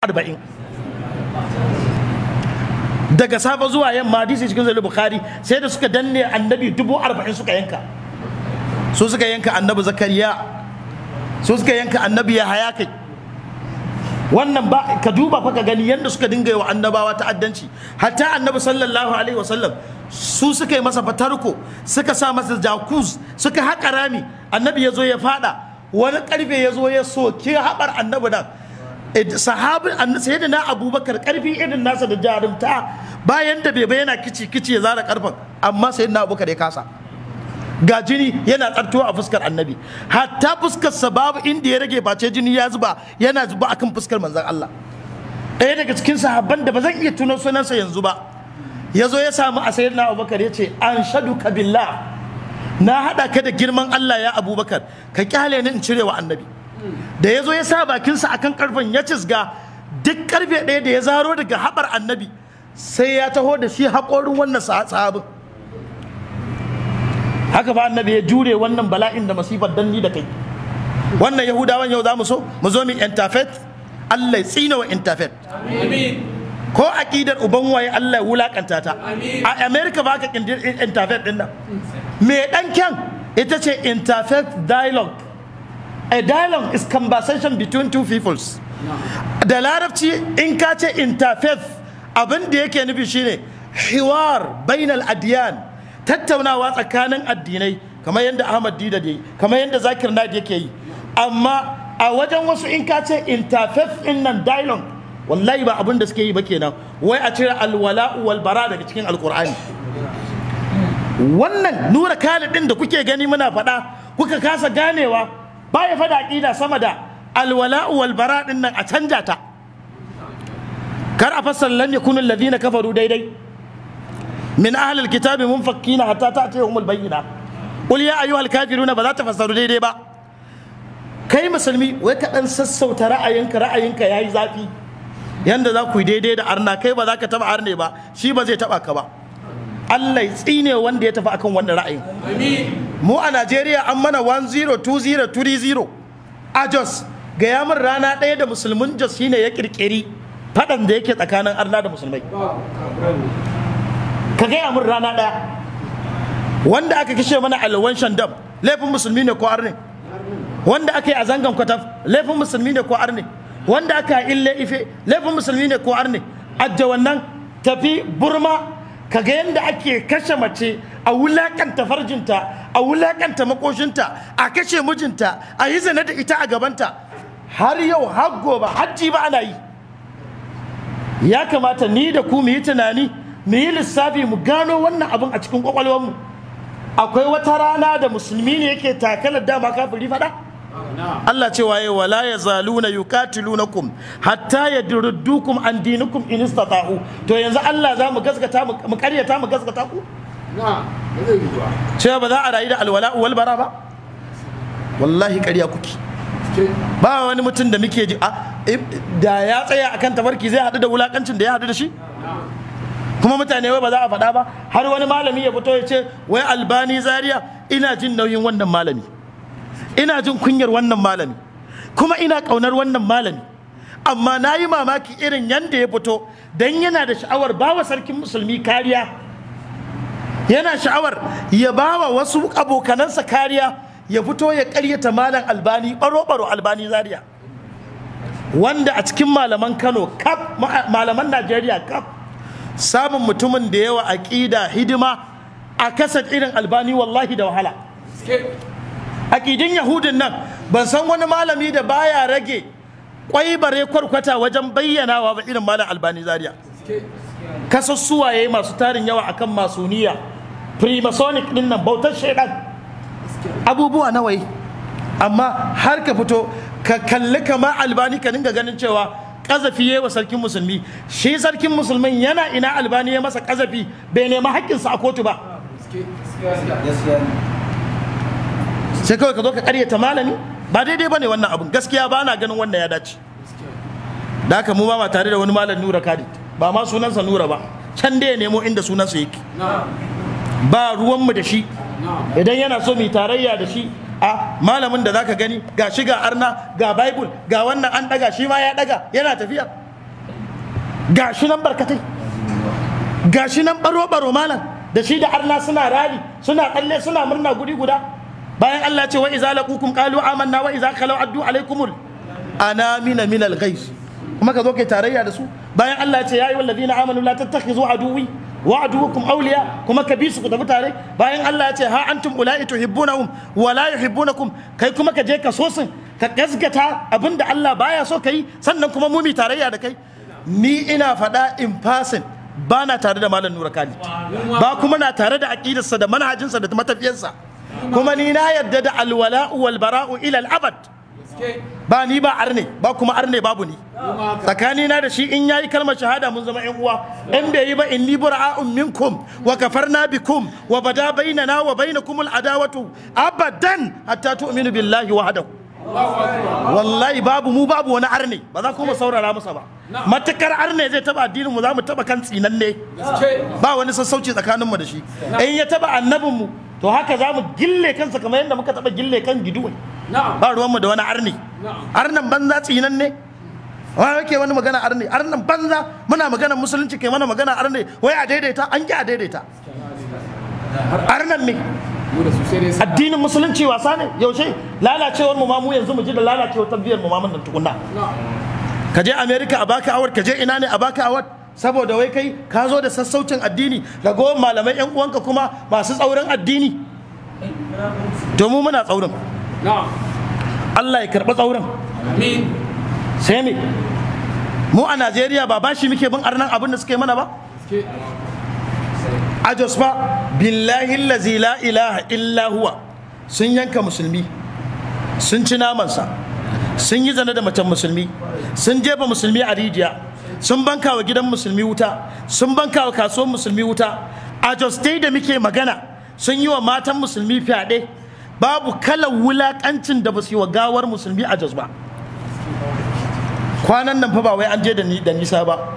arba'in daga safe zuwa yamma hadisi cikin zai bukhari sai da suka danne annabi dubu arba'in suka yanka su suka yanka annabi zakariya su suka yanka annabi ya haya kai wannan ba ka duba fa ka gani yadda suka dinga yi wa annabawa ta'addanci hatta annabi sallallahu alaihi wasallam su suka yi masa fatarko suka sa masa jakuz suka haƙa rami annabi ya zo ya fada wani karfe ya zo ya soke haɓar annabi nan sahabin sayyidina abubakar karfi irin nasa da jarumta bayan da bai yana kici kici ya zara karfin amma sayyidina abubakar ya kasa ga jini yana tsartuwa a fuskar annabi hatta fuskarsa babu inda ya rage face jini ya zuba yana zuba akan fuskar manzon Allah ɗaya daga cikin sahabban da ba zan iya tuno sunansa yanzu ba ya zo ya samu a sayyidina abubakar ya ce an shadu billah na haɗa ka da girman Allah ya abubakar ka kyale ni in cire wa annabi da ya zo ya sa bakinsa akan karfen ya cisga duk karfe ɗaya da ya zaro daga haɓar annabi sai ya taho da shi haƙorin wannan sahabin haka ba annabi ya jure wannan bala'in da masifar danni da kai wannan yahudawan yau za mu so mu zo mu intafet Allah ya tsina wa intafet ko aqidar uban waye Allah ya wulakanta ta a America ba ka kindir intafet din nan me dan kyan ita ce interfaith dialogue a dialogue is conversation between two peoples da larabci in ka ce interfaith abin da yake nufi shine hiwar bainal adiyan tattaunawa tsakanin addinai kamar yadda Ahmad Dida yi kamar yadda Zakir Naik yake yi amma a wajen wasu in ka ce interfaith in nan dialogue wallahi ba abin da suke yi ba kenan wai a cire alwala'u wal bara daga cikin alkur'ani wannan nura khalid din da kuke gani muna faɗa kuka kasa ganewa baya fada aqida sama da alwala'u wal bara din nan a canja ta kar a fassara lam yakunu alladhina kafaru daidai min ahli alkitabi munfakkina hatta ta'tiyahum albayyina qul ya ayyuhal kafiruna ba za ta fassaru daidai ba kai musulmi wai ka dan sassauta ra'ayinka ra'ayinka yayi zafi yanda za ku yi daidai da arna kai ba za ka taba arne ba shi ba zai taba ka ba Allah ya tsine wanda ya tafi akan wannan ra'ayin mu a Najeriya an mana 102030 a Jos ga yamin rana ɗaya da musulmin Jos shine ya kirkiri faɗan da yake tsakanin arna da musulmai ka gaya min rana ɗaya wanda aka kashe mana alwan shandam laifin musulmi ne ko arne wanda aka yi a zangan kwataf laifin musulmi ne ko arne wanda aka ille ife laifin musulmi ne ko arne ajja wannan tafi burma kaga yadda ake kashe mace a wulakanta farjinta a wulakanta makoshinta a kashe mijinta a yi zane da ita a gabanta har yau har gobe hajji ba ana yi ya kamata ni da ku mu yi tunani mu yi lissafi mu gano wannan abin a cikin kwakwalwarmu akwai wata rana da musulmi ne yake takalar dama kafiri fada Allah ce waye wala ya zaluna yuqatilunakum hatta yadruddukum an dinikum in istata'u to yanzu Allah za mu gaskata mu karyata mu gaskata ku cewa ba za a rayu da alwala wal bara ba wallahi ƙarya kuke ba wani mutum da muke ji da ya tsaya akan tabarki zai haɗu da wulakancin da ya haɗu da shi kuma mutane wai ba za a faɗa ba har wani malami ya fito ya ce wai albani zaria ina jin nauyin wannan malami ina jin kunyar wannan malami kuma ina ƙaunar wannan malami amma na yi mamaki irin yadda ya fito don yana da sha'awar bawa sarkin musulmi kariya yana sha'awar ya bawa wasu abokanansa kariya ya fito ya karyata malam albani baro-baro albani zaria wanda a cikin malaman kano kaf malaman najeriya kaf samun mutumin da yawa aƙida hidima a kasar irin albani wallahi da wahala aƙidin yahudin nan ban san wani malami da baya rage kwai bare kwarkwata wajen bayyanawa ba irin malam albani zaria kasassuwaye masu tarin yawa akan masoniya freemasonic din nan bautar shaidan abubuwa nawai amma har ka fito ka kalli kama albani ka dinga ganin cewa kazafi ya wa sarkin musulmi shi sarkin musulmin yana ina albani ya masa kazafi bai nema haƙƙinsa a kotu ba sai kawai ka zo ka karyata malami ba daidai ba ne wannan abun gaskiya ba na ganin wannan ya dace da haka mu ba ma tare da wani malam nura kadi ba ma sunansa nura ba can da ya nemo inda sunansa yake ba ruwanmu da shi idan yana so mu tarayya da shi a malamin da zaka gani ga shi ga arna ga bible ga wannan an daga shi ma ya daga yana tafiya gashi nan barkatai gashi nan baro baro malam da shi da arna suna rali suna kalle suna murna guri guda bayan Allah ce wa iza laqukum qalu amanna wa iza khalu addu alaikumul anamina min al-ghaiz kuma ka zo kai tarayya da su bayan Allah ce ya ayyuhal ladina amanu la tattakhizu aduwi wa aduwakum awliya kuma ka bi su ku tafi tare bayan Allah ya ce ha antum ulai tuhibbunahum wa la yuhibbunakum kai kuma ka je ka so sun ka gaskata abinda Allah baya so kai sannan kuma mu mi tarayya da kai ni ina faɗa in fasin ba na tare da malam nura khalid ba kuma na tare da aqidarsa da manhajinsa da matafiyarsa kuma ni na yadda da alwala'u wal bara'u ila al abad ba ni ba arne ba kuma arne babu ni tsakani na da shi in yayi kalmar shahada mun zama yan uwa in bai yi ba inni bura'un minkum wa kafarna bikum wa bada bainana wa bainakum al adawatu abadan hatta tu'minu billahi wahdahu wallahi babu mu babu wani arne ba za kuma saurara masa ba matakar arne zai taba addinin mu za mu taba kan tsinanne ba wani sassauci tsakanin mu da shi in ya taba annabin mu to haka za mu gille kansa kamar yadda muka taba gille kan giduwai ba ruwan mu da wani arne arnan banza tsinanne wa yake wani magana arne arnan banza muna magana musulunci kai mana magana arne wai a daidaita an ki a daidaita arnan me addinin musulunci wasa ne yaushe lalacewar mu ma mu yanzu mu ji da lalacewar tabbiyar mu ma mun tukunna ka je america a baka awar ka je ina ne a baka awar saboda wai kai ka zo da sassaucin addini ragowar malamai yan uwanka kuma masu tsaurin addini domin muna tsaurin Allah ya karɓi tsaurin sai me mu a Najeriya ba bashi muke bin arnan abin da suke mana ba a Jos ba billahi lazi la ilaha illa huwa sun yanka musulmi sun ci namansa sun yi zane da macen musulmi sun jefa musulmi a rijiya sun banka wa gidan musulmi wuta sun banka wa kasuwar musulmi wuta a Jos dai da muke magana sun yi wa matan musulmi fyaɗe babu kalan wulaƙancin da ba su yi wa gawar musulmi a Jos ba kwanan nan fa ba wai an je da nisa ba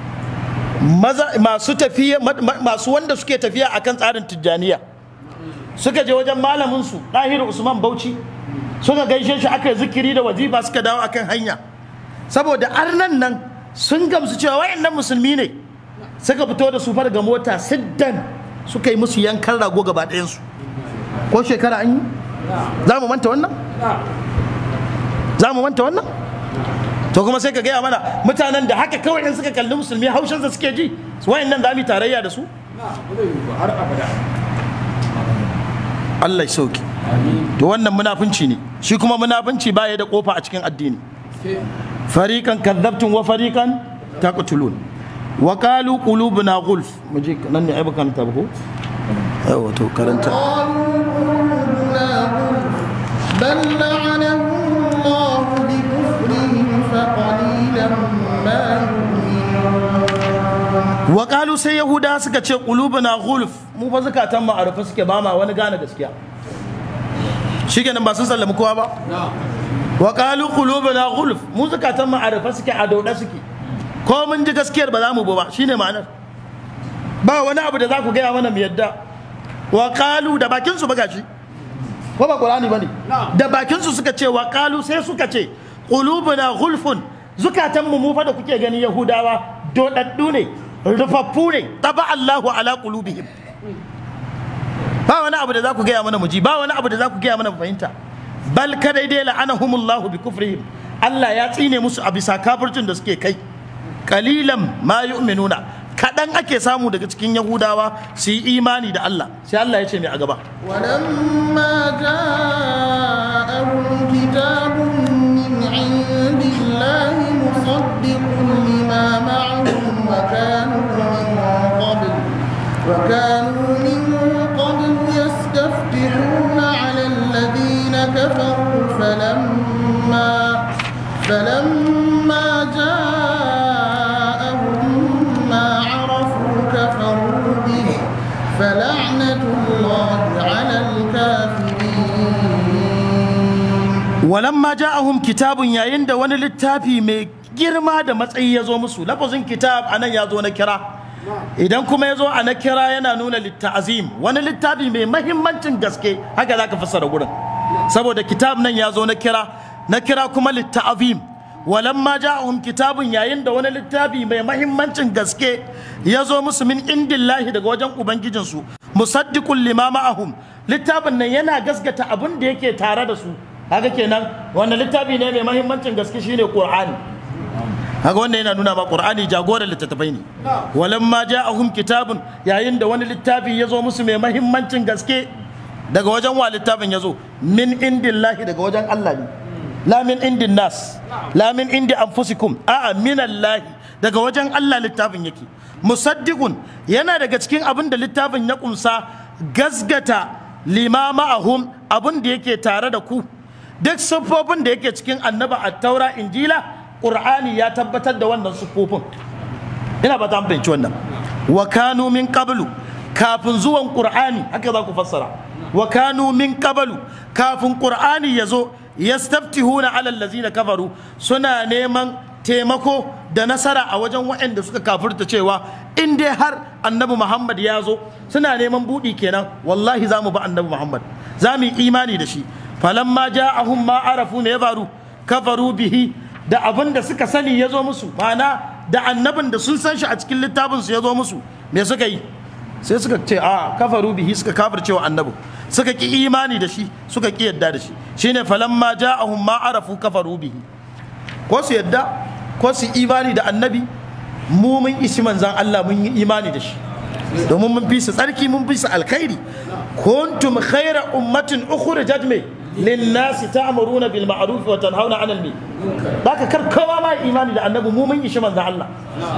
masu tafiya masu wanda suke tafiya akan tsarin tijjaniya suka je wajen malamin su ɗahiru usman bauchi suka gaishe shi aka yi zikiri da wazifa suka dawo akan hanya saboda arnan nan sun gamsu cewa wayannan musulmi ne suka fito da su daga mota siddan suka yi musu yankan rago gaba ɗayansu ko shekara an yi za mu manta wannan za mu manta wannan to kuma sai ka gaya mana mutanen da haka kawai in suka kalli musulmi haushinsa suke ji wayan nan za mu yi tarayya da su Allah ya sauki to wannan munafunci ne shi kuma munafunci baya da kofa a cikin addini fariqan kadzabtum wa fariqan taqtulun wa qalu qulubuna gulf muje nan ne ai baka ta ba ko yawa to karanta بل لعنهم الله بكفرهم فقليلا ما يؤمنون wa qalu sai yahuda suka ce qulubuna gulf mu fa zakatan mu a rufe suke ba ma wani gane gaskiya shikenan ba sun sallami kowa ba wa qalu qulubuna gulf mu zakatan mu a rufe suke a dauda suke ko mun ji gaskiyar ba za mu ba shine ma'anar ba wani abu da za ku gaya mana mu yadda wa qalu da bakin su ba gashi ko ba qur'ani bane da bakin su suka ce wa qalu sai suka ce qulubuna gulfun zukatan mu mu fa da kuke gani yahudawa dodaddu ne rufaffu ne taba Allahu ala qulubihim ba wani abu da za ku gaya mana muji ba wani abu da za ku gaya mana mu fahimta bal kadai dai la'anahumullahu bi kufrihim Allah ya tsine musu a bisa kafircin da suke kai kalilan ma yu'minuna kaɗan ake samu daga cikin yahudawa su yi imani da Allah sai Allah ya ce mai a gaba ولما جاءهم كتاب من عند الله مصدق لما معهم وكانوا من قبل وكانوا من قبل يستفتحون على الذين كفروا فلما فلما جاءهم ما عرفوا كفروا به فلعنة الله على الكافرين walamma ja'ahum kitabun yayin da wani littafi mai girma da matsayi ya zo musu lafazin kitab anan ya zo na kira idan kuma ya zo a na kira yana nuna litta'azim wani littafi mai mahimmancin gaske haka za ka fassara gurin saboda kitab nan ya zo na kira na kira kuma litta'azim walamma ja'ahum kitabun yayin da wani littafi mai mahimmancin gaske ya zo musu min indillahi daga wajen ubangijinsu musaddiqul lima ma'ahum littafin nan yana gaskata abin da yake tare da su haka kenan wannan littafi ne mai mahimmancin gaske shine qur'ani haka wannan yana nuna ma qur'ani jagoran littattafai ne walamma ja'ahum kitabun yayin da wani littafi ya zo musu mai mahimmancin gaske daga wajen wa littafin ya zo min indillahi daga wajen Allah ne la min indin nas la min indi anfusikum a'a min Allah daga wajen Allah littafin yake musaddiqun yana daga cikin abin da littafin ya kumsa gasgata lima ma'ahum abin da yake tare da ku duk siffofin da yake cikin annaba at-taura injila qur'ani ya tabbatar da wannan siffofin ina ba ta fahimci wannan wa kanu min qablu kafin zuwan qur'ani haka za ku fassara wa kanu min qablu kafin qur'ani ya zo yastaftihuna ala allazina kafaru suna neman taimako da nasara a wajen waɗanda suka kafirta cewa in dai har annabi muhammad ya zo suna neman buɗi kenan wallahi za mu ba annabi muhammad za mu yi imani da shi falamma ja'ahum ma arafu me ya faru kafaru bihi da abin da suka sani ya zo musu ma'ana da annabin da sun san shi a cikin littafinsu ya zo musu me suka yi sai suka ce a kafaru bihi suka kafircewa annabin suka ki imani da shi suka ki yadda da shi shine falamma ja'ahum ma arafu kafaru bihi ko su yadda ko su imani da annabi mu mun isi manzan Allah mun yi imani da shi domin mun fi su tsarki mun fi su alkhairi kuntum khaira ummatin ukhrijat me linnasi ta'muruna bil ma'ruf wa tanhauna 'anil munkar baka kar kowa ma imani da annabi mu mun ishi manzan Allah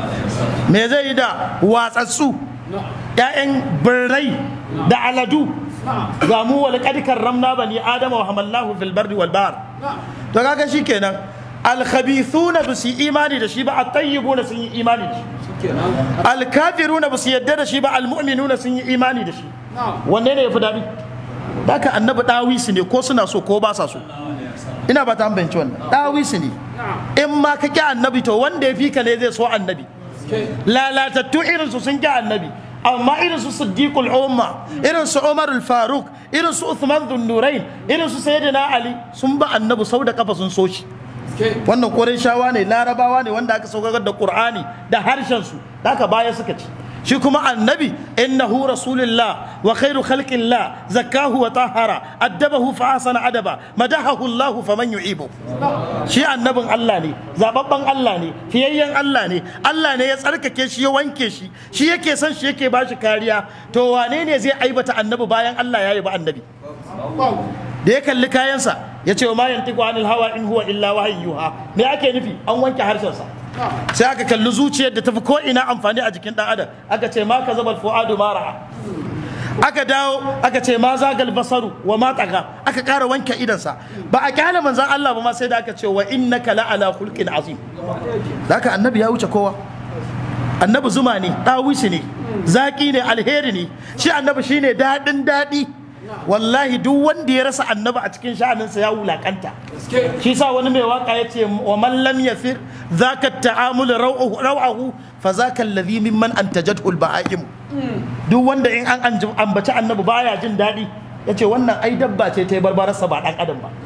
me zai yi da watsatsu ‘ya'yan birrai da aladu ga mu wal kadikar ramna bani adama wa hamallahu fil bardi wal bahr to kaga shikenan al khabithuna ba su imani da shi ba at tayyibuna sun yi imani da shi al kafiruna ba su yadda da shi ba al mu'minuna sun yi imani da shi wanne ne yafi dadi haka annabi dawisi ne ko suna so ko ba sa so ina ba ta ambanci wannan dawisi ne in ma ka ki annabi to wanda ya fi ka ne zai so annabi lalatattu irinsu sun ki annabi amma irin su siddiqul umma irin su umar faruk irin su uthman dhunnurain irin su sayyidina ali sun ba annabi sau da kafa sun so shi wannan shawa ne larabawa ne wanda aka saukar da qur'ani da harshen su da aka baya suka ci shi kuma annabi innahu rasulullah wa khairu khalqillah zakkahu wa tahara addabahu fa ahsana adaba madahahu allah faman yu'ibu shi annabin Allah ne zababban Allah ne fiyayyen Allah ne Allah ne ya tsarkake shi ya wanke shi shi yake son shi yake bashi kariya to wane ne zai aibata annabi bayan Allah ya yi ba annabi da ya kalli kayansa ya ce wa ma yantiqu anil hawa in huwa illa wahayyuha me ake nufi an wanke harshensa sai aka kalli zuciyar da tafi ko ina amfani a jikin dan adam aka ce ma ka zabal fuadu ma ra'a aka dawo aka ce ma zagal basaru wa ma taga aka ƙara wanke idansa ba a kyale manzan Allah ba ma sai da aka ce wa innaka la ala khulqin azim haka annabi ya wuce kowa annabi zuma ne ɗawishi ne zaki ne alheri ne shi annabi shine daɗin daɗi wallahi duk wanda ya rasa annabi a cikin sha'aninsa ya wulakanta shi sa wani mai waka ya ce wa man lam yafir zaka ta'amul raw'ahu fa zaka alladhi mimman antajathu al-baha'im duk wanda in an ambaci annabi baya jin daɗi ya ce wannan ai dabba ce ta yi barbararsa ba ɗan adam ba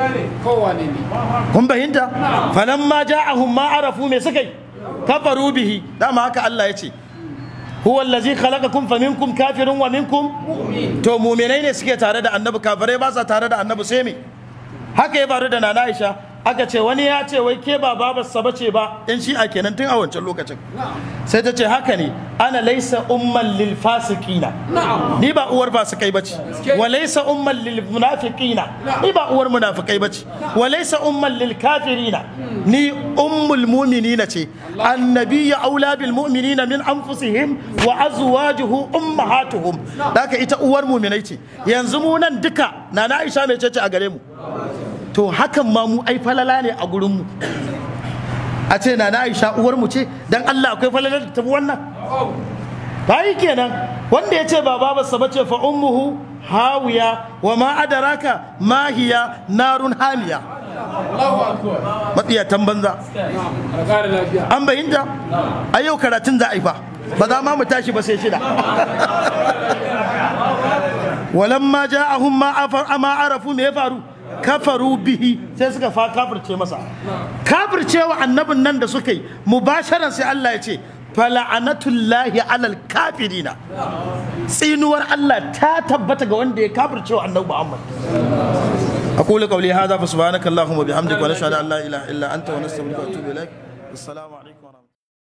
kun fahimta falamma ja'ahum ma arafu me suka yi kafaru bihi dama haka Allah ya ce huwa allazi khalaqakum faminkum kafirun wa minkum to mu'minai ne suke tare da annabi kafirai ba sa tare da annabi sai me haka ya faru da nana Aisha aka ce wani ya ce wai ke ba babarsa bace ba in shi a kenan tun a wancan lokacin sai ta ce haka ne ana laisa umman lil fasiqina ni ba uwar fasikai bace wa laisa umman lil munafiqina ni ba uwar munafikai bace wa laisa umman lil kafirina ni ummul mu'minina ce annabiyyu aula bil mu'minina min anfusihim wa azwajuhu ummahatuhum daka ita uwar mu'minai ce yanzu mu nan duka nana Aisha mai ce a gare mu to hakan ma mu ai falala ne a gurinmu a ce na aisha uwar mu ce dan Allah akwai falala da tafi wannan bayi kenan wanda ya ce ba babarsa ba ce fa ummuhu hawiya wa ma adaraka ma hiya narun hamiya matsiyatan banza an bayinta a yau karatun za a yi fa ba za ma mu tashi ba sai shida walamma ja'ahum ma arafu me ya faru kafaru bihi sai suka fa kafirce masa kafircewa annabin nan da suka yi mubasharan sai Allah ya ce fala'anatullahi alal kafirina tsinuwar Allah ta tabbata ga wanda ya kafircewa annabi Muhammad أقول قولي هذا فسبحانك اللهم وبحمدك ونشهد أن لا إله إلا أنت ونستغفرك ونتوب إليك السلام عليكم ورحمة الله